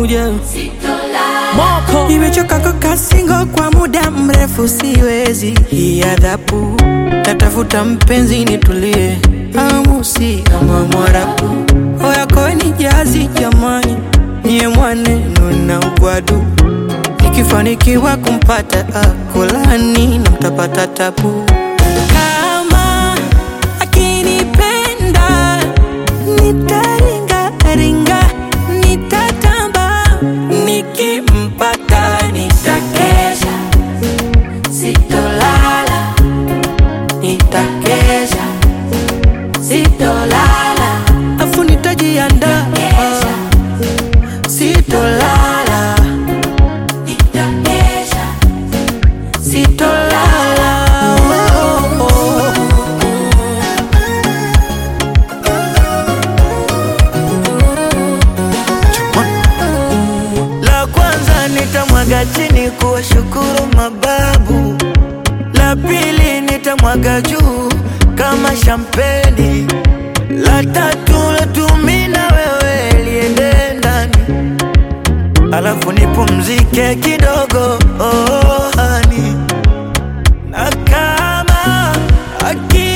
pamoja. Moko Nimechoka kukaa single kwa muda mrefu, siwezi hii adhabu. Natafuta mpenzi nitulie, amusi kama Mwarabu. Oya koeni jazi jamani, niye mwaneno na ugwadu. Nikifanikiwa kumpata akolani na mtapata tabu. Kama akinipenda nitaringa ringa, nitatamba nikimpata nitakesha, sitolala, nitakesha, sitolala, afu nitajiandaa, sitolala, nitakesha, sitolala. Oh, oh, oh. La kwanza nitamwaga chini kuwashukuru mababu, la pili nitamwaga juu kama shampeni, la tatu latumi na wewe liende ndani, alafu nipumzike kidogo oh, hani na kama aki